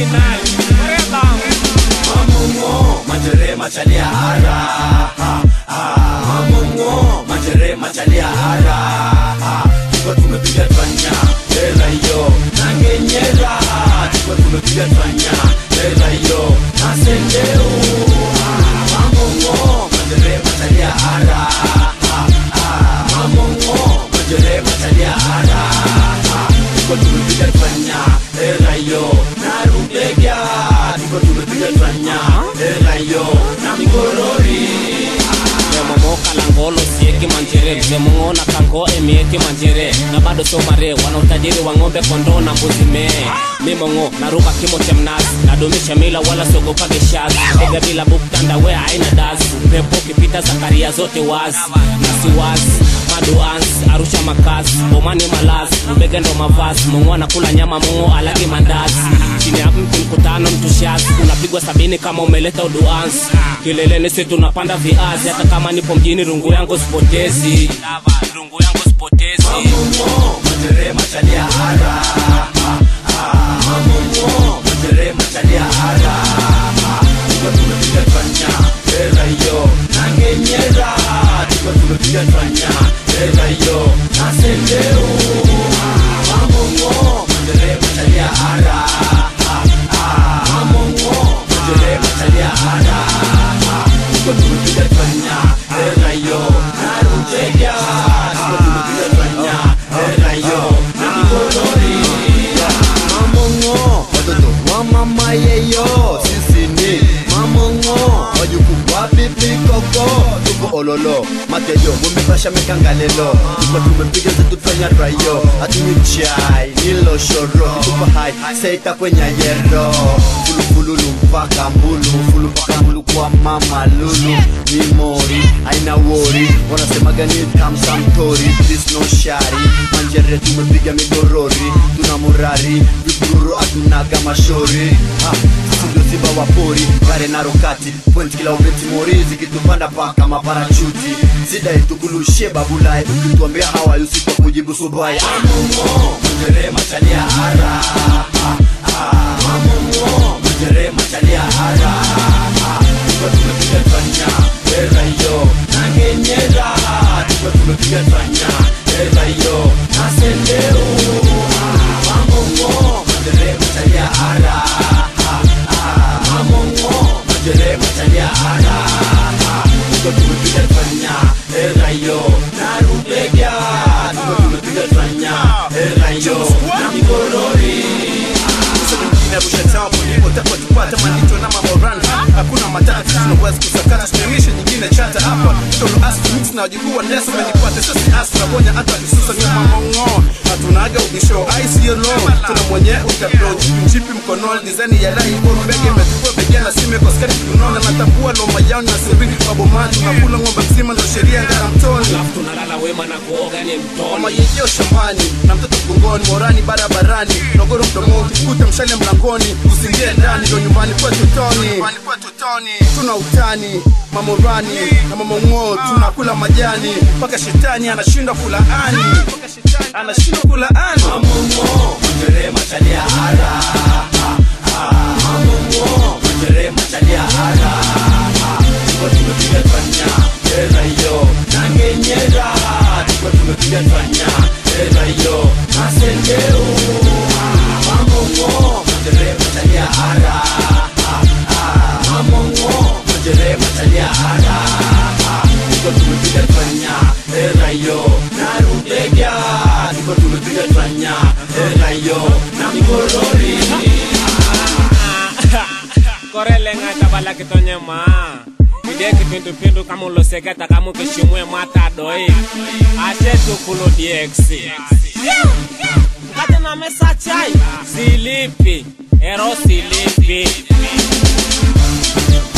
original Reba Mamungo, majere machalia ara ha, ha. Mamungo, majere machalia ara ha. Tuko tumepiga twanya era hiyo nangenyera tuko tumepiga twanya era hiyo nasendeu Mamungo, majere machalia ara ha, ha. Mamungo, majere machalia ara ha. Tuko tumepiga twanya era hiyo narubega tuko tumepiga twanya era hiyo na migorori Memomo kalangolo sieki manjere Memongo na kango emieki manjere Na bado sio mare wana utajiri wa ng'ombe kondoo na mbuzi mee Mimongo naruka kimo cha mnazi Nadumisha mila wala sogopage shazi Ega bila buktanda we haina dazi Pepo kipita zakaria zote wazi Nasi wazi maduans arusha makazi bomani malazi mbega ndo mavazi mongo anakula nyama mongo alagi mandazi chini ya mti mkutano mtushazi unapigwa sabini kama umeleta uduans kileleni si tunapanda viazi hata kama nipo mjini rungu yangu sipotezi rungu yangu sipotezi Mamungo, majere machalia ara ha, ha. Mamungo, majere machalia ara ha. Tuko tumepiga twanya era hiyo nangenyera tuko tumepiga twanya era hiyo nasendeu Mamungo, majere machalia ara ha, ha. Mamungo, majere machalia ara ha. Tuko tumepiga twanya era hiyo narutega tuko tumepiga twanya era hiyo na migorori mamongo watoto wa mama yeyo sisi ni mamongo wajukuu wa bibi koko tuko ololo matejo mumepasha mekangalelo tuko tumepiga zetu twanya rayo hatunywi chai nilo shoro tuko hai seita kwenye yero fulufululu mpaka mbulu fulu mpaka mbulu kwa mama lulu ni mori aina wori wanasemaga ni kamsamtori this no shari manjere tumepiga migorori tuna murari vibururu atunaga mashori ha, sisi ndio simba wa pori kare na rokati point kila ubeti mori zikitupanda paka maparachuti sida itukulushie babulai ukituambia hawayi usiku wa kujibu subai Mamungo, majere machalia ara ha, ha. Mamungo, majere machalia ara ha. Tuko tumepiga twanya era hiyo nangenyera tuko tumepiga twanya era hiyo nasendeu Mamungo, majere machalia ara ha, ha. Mamungo, majere machalia ara ha. Tuko tumepiga twanya era hiyo narubega tuko tumepiga twanya era hiyo na migorori Sasa Arusha town ndipo takwa tupata mandito na mamoranda hakuna matata tunaweza kusakata tumemisha nyingine chata hapa tolo asu mix na wajukuu wa nesa menipate sasa asu na bonya hata kisusa ni mamongo hatunaga ubisho ICO low tuna mwenye utapro mchipi mkononi design ya lai kwa mbege imetukua bege na sime kwa skati tunaona natambua lo mayao na siri mabomani tunakula ng'ombe mzima ndo sheria ngara mtoni alafu tunalala wema na kuoga ni mama mtoni yejeo shambani na mtoto mgongoni morani barabarani nogoro mdomoni ukikuta mshale mlangoni usingie ndani ndo nyumbani kwetu toni tuna utani mamorani na mamong'oo tunakula majani mpaka shetani anashindwa kulaani anashindwa kulaani Mamungo, majere machalia ara ha, ha. Mamungo, majere machalia ara ha. Tuko tumepiga twanya era hiyo nangenyera tuko tumepiga twanya era hiyo nasendeu Mamungo, majere machalia ara ha, ha. Mamungo, majere machalia ara ha. Tuko tumepiga twanya era hiyo narubega tuko tumepiga twanya era hiyo na migorori korele ng'ata bala kitonye ma ide kipindupindu kama ulosegeta kama ukishimwe mwata doi ashe tukulo dx kate na mesa chai silipi ero silipi